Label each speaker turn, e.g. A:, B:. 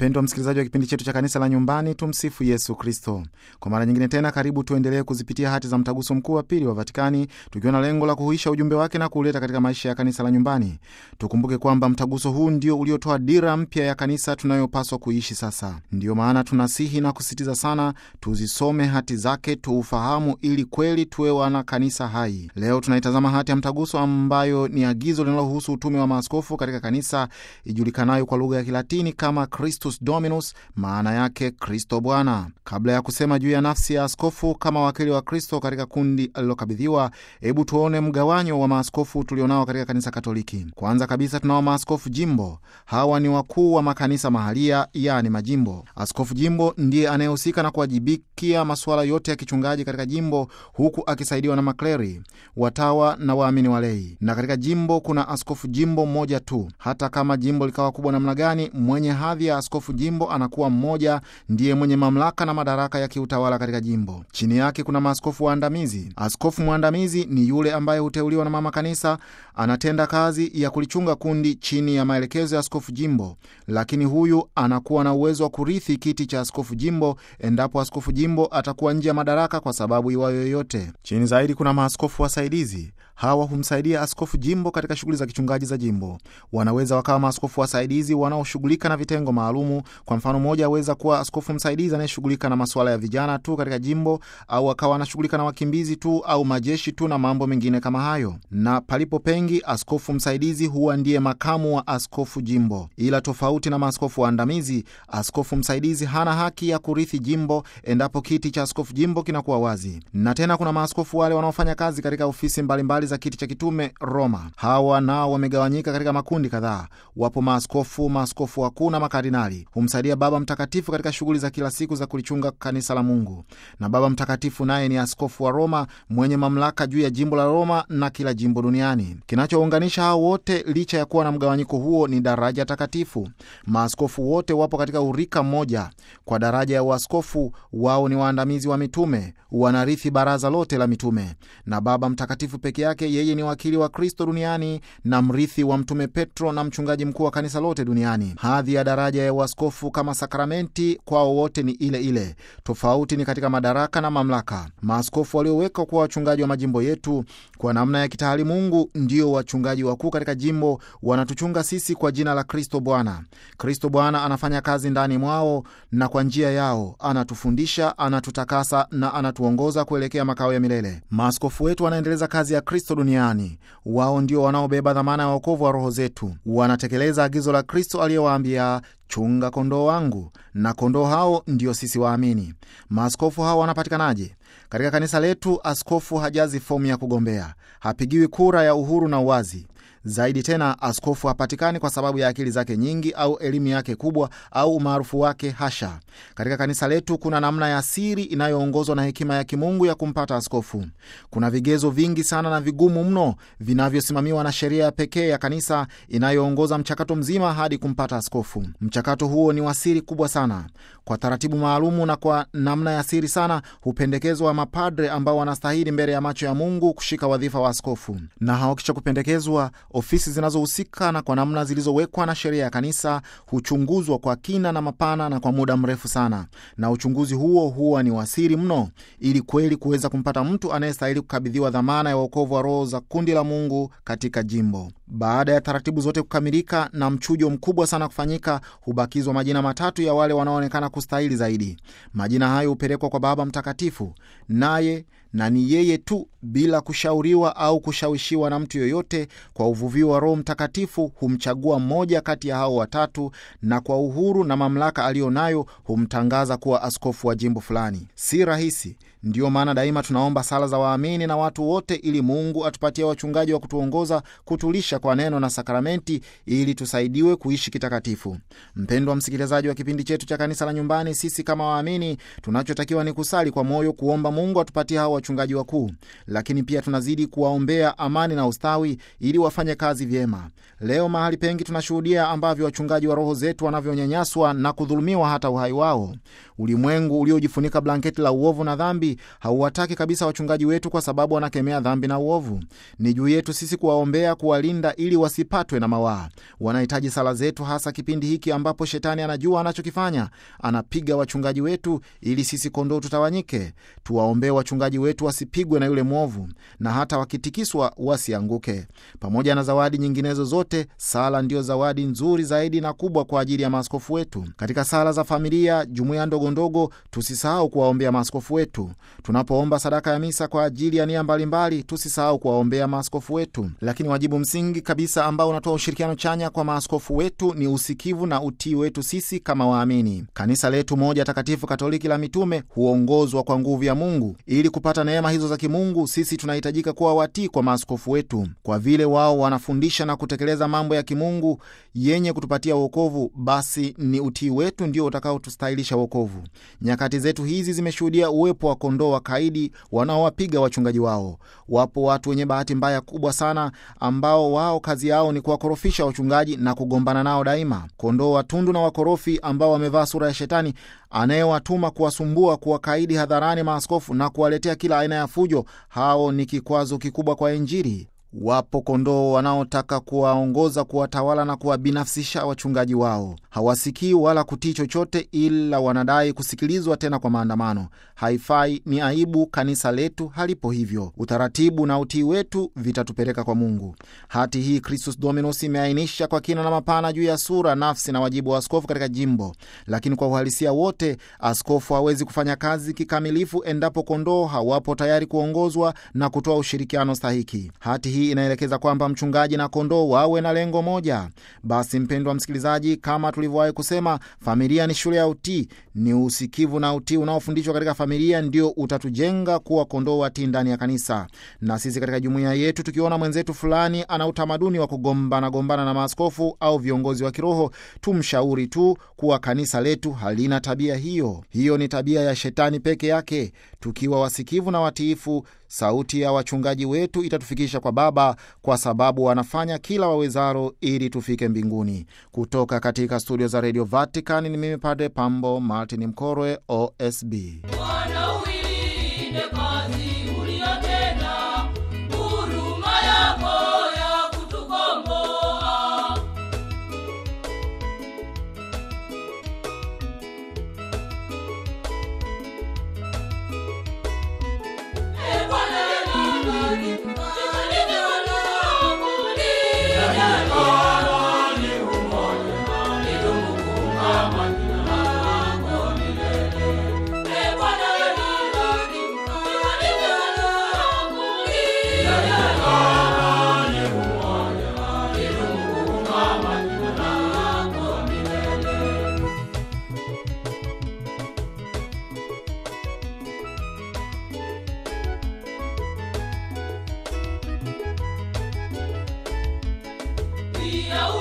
A: Mpendwa msikilizaji wa kipindi chetu cha kanisa la nyumbani, tumsifu Yesu Kristo. Kwa mara nyingine tena, karibu tuendelee kuzipitia hati za mtaguso mkuu wa pili wa Vatikani, tukiwa na lengo la kuhuisha ujumbe wake na kuuleta katika maisha ya kanisa la nyumbani. Tukumbuke kwamba mtaguso huu ndio uliotoa dira mpya ya kanisa tunayopaswa kuishi sasa. Ndiyo maana tunasihi na kusisitiza sana tuzisome hati zake, tuufahamu, ili kweli tuwe wana kanisa hai. Leo tunaitazama hati ya mtaguso ambayo ni agizo linalohusu utume wa maaskofu katika kanisa, ijulikanayo kwa lugha ya Kilatini kama Christus Dominus, maana yake Kristo Bwana. Kabla ya kusema juu ya nafsi ya askofu kama wakili wa Kristo katika kundi alilokabidhiwa, hebu tuone mgawanyo wa maaskofu tulionao katika kanisa Katoliki. Kwanza kabisa tunao maaskofu jimbo. Hawa ni wakuu wa makanisa mahalia, yaani majimbo. Askofu jimbo ndiye anayehusika na kuwajibikia masuala yote ya kichungaji katika jimbo, huku akisaidiwa na makleri, watawa na waamini walei. Na katika jimbo kuna askofu jimbo mmoja tu. Hata kama jimbo likawa kubwa namna gani, mwenye hadhi ya askofu jimbo anakuwa mmoja, ndiye mwenye mamlaka na madaraka ya kiutawala katika jimbo. Chini yake kuna maaskofu waandamizi. Askofu mwandamizi ni yule ambaye huteuliwa na mama kanisa, anatenda kazi ya kulichunga kundi chini ya maelekezo ya askofu jimbo, lakini huyu anakuwa na uwezo wa kurithi kiti cha askofu jimbo endapo askofu jimbo atakuwa nje ya madaraka kwa sababu iwayo yoyote. Chini zaidi kuna maaskofu wasaidizi. Hawa humsaidia askofu jimbo katika shughuli za kichungaji za jimbo. Wanaweza wakawa maaskofu wasaidizi wanaoshughulika na vitengo maalumu. Kwa mfano, mmoja aweza kuwa askofu msaidizi anayeshughulika na masuala ya vijana tu katika jimbo, au akawa anashughulika na wakimbizi tu au majeshi tu na mambo mengine kama hayo. Na palipo pengi, askofu msaidizi huwa ndiye makamu wa askofu jimbo. Ila tofauti na maaskofu waandamizi, askofu msaidizi hana haki ya kurithi jimbo endapo kiti cha askofu jimbo kinakuwa wazi. Na tena kuna maaskofu wale wanaofanya kazi katika ofisi mbalimbali mbali za kiti cha kitume Roma. Hawa nao wamegawanyika katika makundi kadhaa. Wapo maaskofu, maaskofu wakuu na makardinali. Humsaidia Baba Mtakatifu katika shughuli za kila siku za kulichunga kanisa la Mungu, na Baba Mtakatifu naye ni askofu wa Roma mwenye mamlaka juu ya jimbo la Roma na kila jimbo duniani. Kinachounganisha hao wote, licha ya kuwa na mgawanyiko huo, ni daraja takatifu. Maaskofu wote wapo katika urika mmoja. Kwa daraja ya uaskofu, wao ni waandamizi wa mitume, wanarithi baraza lote la mitume, na Baba Mtakatifu peke yake yeye ni wakili wa Kristo duniani na mrithi wa Mtume Petro na mchungaji mkuu wa kanisa lote duniani. Hadhi ya daraja ya uaskofu kama sakramenti kwao wote ni ile ile, tofauti ni katika madaraka na mamlaka. Maaskofu waliowekwa kuwa wachungaji wa majimbo yetu kwa namna ya kitaalimungu ndio wachungaji wakuu katika jimbo, wanatuchunga sisi kwa jina la Kristo Bwana. Kristo Bwana anafanya kazi ndani mwao na kwa njia yao, anatufundisha, anatutakasa na anatuongoza kuelekea makao ya milele. Maaskofu wetu wanaendeleza kazi ya Kristo duniani. Wao ndio wanaobeba dhamana ya wokovu wa roho zetu. Wanatekeleza agizo la Kristo aliyewaambia chunga kondoo wangu, na kondoo hao ndio sisi waamini. Maaskofu hao wanapatikanaje katika kanisa letu? Askofu hajazi fomu ya kugombea, hapigiwi kura ya uhuru na uwazi. Zaidi tena, askofu hapatikani kwa sababu ya akili zake nyingi au elimu yake kubwa au umaarufu wake. Hasha! Katika kanisa letu kuna namna ya siri inayoongozwa na hekima ya kimungu ya kumpata askofu. Kuna vigezo vingi sana na vigumu mno vinavyosimamiwa na sheria ya pekee ya kanisa inayoongoza mchakato mzima hadi kumpata askofu. Mchakato huo ni wa siri kubwa sana. Kwa taratibu maalumu na kwa namna ya siri sana hupendekezwa mapadre ambao wanastahili mbele ya macho ya Mungu kushika wadhifa wa askofu, na hawakisha kupendekezwa ofisi zinazohusika na kwa namna zilizowekwa na sheria ya kanisa huchunguzwa kwa kina na mapana na kwa muda mrefu sana, na uchunguzi huo huwa ni wasiri mno, ili kweli kuweza kumpata mtu anayestahili kukabidhiwa dhamana ya wokovu wa roho za kundi la Mungu katika jimbo. Baada ya taratibu zote kukamilika na mchujo mkubwa sana kufanyika, hubakizwa majina matatu ya wale wanaoonekana kustahili zaidi. Majina hayo hupelekwa kwa Baba Mtakatifu, naye na ni yeye tu bila kushauriwa au kushawishiwa na mtu yoyote, kwa uvuvio wa Roho Mtakatifu humchagua mmoja kati ya hao watatu, na kwa uhuru na mamlaka aliyo nayo humtangaza kuwa askofu wa jimbo fulani. Si rahisi. Ndiyo maana daima tunaomba sala za waamini na watu wote, ili Mungu atupatie wachungaji wa kutuongoza, kutulisha kwa neno na sakramenti, ili tusaidiwe kuishi kitakatifu. Mpendwa msikilizaji wa kipindi chetu cha Kanisa la Nyumbani, sisi kama waamini tunachotakiwa ni kusali kwa moyo, kuomba Mungu atupatie hao wachungaji wakuu, lakini pia tunazidi kuwaombea amani na ustawi, ili wafanye kazi vyema. Leo mahali pengi tunashuhudia ambavyo wachungaji wa roho zetu wanavyonyanyaswa na kudhulumiwa hata uhai wao. Ulimwengu uliojifunika blanketi la uovu na dhambi hii hauwataki kabisa wachungaji wetu, kwa sababu wanakemea dhambi na uovu. Ni juu yetu sisi kuwaombea, kuwalinda ili wasipatwe na mawaa. Wanahitaji sala zetu, hasa kipindi hiki ambapo shetani anajua anachokifanya, anapiga wachungaji wetu ili sisi kondoo tutawanyike. Tuwaombee wachungaji wetu wasipigwe na yule mwovu, na hata wakitikiswa wasianguke. Pamoja na zawadi nyinginezo zote, sala ndiyo zawadi nzuri zaidi na kubwa kwa ajili ya maaskofu wetu. Katika sala za familia, jumuiya ndogo ndogo, tusisahau kuwaombea maaskofu wetu. Tunapoomba sadaka ya misa kwa ajili ya nia mbalimbali, tusisahau kuwaombea maaskofu wetu. Lakini wajibu msingi kabisa ambao unatoa ushirikiano chanya kwa maaskofu wetu ni usikivu na utii wetu sisi kama waamini. Kanisa letu moja takatifu Katoliki la mitume huongozwa kwa nguvu ya Mungu. Ili kupata neema hizo za kimungu, sisi tunahitajika kuwa watii kwa maaskofu wetu, kwa vile wao wanafundisha na kutekeleza mambo ya kimungu yenye kutupatia wokovu. Basi ni utii wetu ndio utakaotustahilisha wokovu. Nyakati zetu hizi zimeshuhudia uwepo wa kondoo wakaidi wanaowapiga wachungaji wao. Wapo watu wenye bahati mbaya kubwa sana, ambao wao kazi yao ni kuwakorofisha wachungaji na kugombana nao daima. Kondoo watundu na wakorofi ambao wamevaa sura ya Shetani anayewatuma kuwasumbua, kuwakaidi hadharani maaskofu na kuwaletea kila aina ya fujo. Hao ni kikwazo kikubwa kwa Injili. Wapo kondoo wanaotaka kuwaongoza, kuwatawala na kuwabinafsisha wachungaji wao. Hawasikii wala kutii chochote, ila wanadai kusikilizwa, tena kwa maandamano. Haifai, ni aibu. Kanisa letu halipo hivyo. Utaratibu na utii wetu vitatupeleka kwa Mungu. Hati hii Christus Dominus imeainisha kwa kina na mapana juu ya sura, nafsi na wajibu wa askofu katika jimbo, lakini kwa uhalisia wote, askofu hawezi kufanya kazi kikamilifu endapo kondoo hawapo tayari kuongozwa na kutoa ushirikiano stahiki. Hati hii inaelekeza kwamba mchungaji na kondoo wawe na lengo moja. Basi mpendwa msikilizaji, kama tulivyowahi kusema, familia ni shule ya utii. Ni usikivu na utii unaofundishwa katika familia ndio utatujenga kuwa kondoo watii ndani ya kanisa. Na sisi katika jumuiya yetu, tukiona mwenzetu fulani ana utamaduni wa kugombana gombana na maaskofu au viongozi wa kiroho, tumshauri tu kuwa kanisa letu halina tabia hiyo. Hiyo ni tabia ya shetani peke yake. Tukiwa wasikivu na watiifu sauti ya wachungaji wetu itatufikisha kwa Baba, kwa sababu wanafanya kila wawezaro ili tufike mbinguni. Kutoka katika studio za Radio Vatican ni mimi Padre Pambo Martin Mkorwe, OSB.
B: Bwana uilinde kazi uliyotenda, huruma yako ya kutukomboa. Ee Bwana, nilinde wanao, nilinde nidumu kuungama jina lako milele. Ee Bwana, nilinde wanao, nilinde nidumu kuungama jina lako milele. Pia